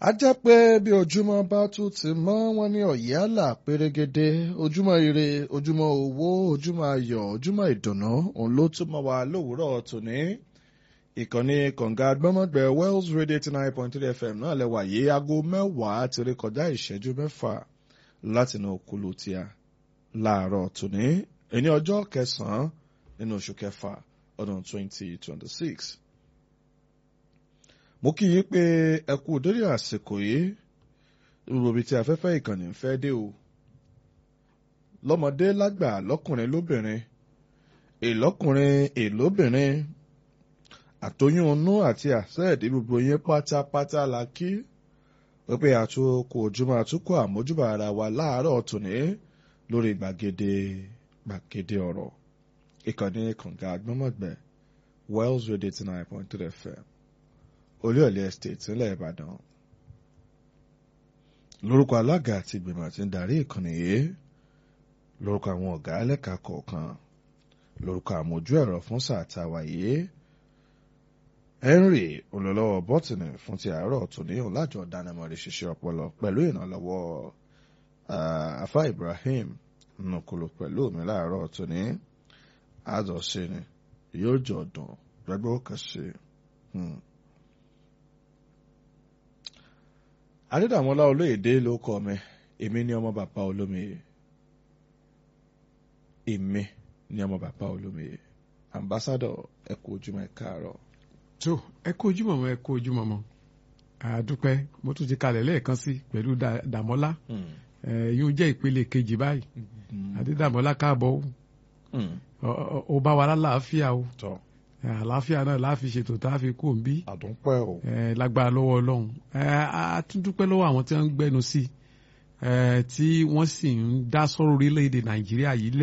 a jẹ́ pé bí ojúmọ́ bá tún ti mọ́ wọn ní ọ̀yálà pérégedé ojúmọ́ ire ojúmọ́ owó ojúmọ́ ayọ̀ ojúmọ́ ìdùnnú òun ló tún mọ́ wa lówùúrọ̀ tòní ìkànnì kọ̀ǹga gbọ́mọ̀gbẹ́ wells radio eighty nine point three fm náà lẹ́wà yé aago mẹ́wàá ti rí kọjá ìṣẹ́jú mẹ́fà látinú òkúlu tíya láàárọ̀ tòní ẹni ọjọ́ kẹsàn-án nínú oṣù kẹfà ọdún twenty twenty six mo kí yín pé ẹ kú dórí àsìkò yìí rúbi tí afẹ́fẹ́ ìkànnì ń fẹ́ dé o lọ́mọdé lágbà lọ́kùnrin lóbìnrin èlọ́kùnrin èlóbìnrin àtọyún inú àti àṣẹ́ẹ̀dí gbogbo yín pátápátá la kí wípé àtúkò ojúmọ́ àtúkò àmójúbà ara wa láàárọ̀ tòní lórí gbàgede gbàgede ọ̀rọ̀ ìkànnì kànga agbọ́mọ̀gbẹ́ wells radio eighty nine point three fm olúyọ̀lé estate nílẹ̀ ìbàdàn lórúkọ alága àti ìgbìmọ̀ àti ń darí ìkànnì yìí lórúkọ àwọn ọ̀gá ẹlẹ́ka kọ̀ọ̀kan lórúkọ àmójú ẹ̀rọ fún sáà táwa yìí henry olólọ́wọ́ bọ́tìnì fún ti àárọ̀ tòní ọ̀làjọ dánimọ̀rí ṣiṣẹ́ ọpọlọ pẹ̀lú ìrànlọ́wọ́ afa ibrahim nùkúlù pẹ̀lú mi láàárọ̀ tòní àjọṣe ni yóò jọ dùn gbẹgbẹ́ kan ṣe. adédàmọ́lá olóyèdè ló kọ́ mi èmi ní ọmọ bàbá olómiyè èmi ní ọmọ bàbá olómiyè ambassadọ ẹ kú ojúmọ́ ẹ káàárọ̀. tó ẹ kú ojúmọ́ mọ́ ẹ kú ojúmọ́ mọ́ àdúpẹ́ mo tún ti kalẹ̀ lẹ́ẹ̀kan sí pẹ̀lú dàmọ́lá yóò jẹ́ ìpele kejì báyìí adédàmọ́lá káàbọ̀ ó bá wa lálàáfíà o àlàáfíà náà láàfi ṣètò tá a fi kú òǹbí. àdúpẹ́ o. lágbára lọ́wọ́ ọlọ́run a tún dúpẹ́ lọ́wọ́ àwọn tí wọ́n ń gbẹ́nu sí tí wọ́n sì ń dá sọ́rọ̀ orílẹ̀-èdè nàìjíríà yìí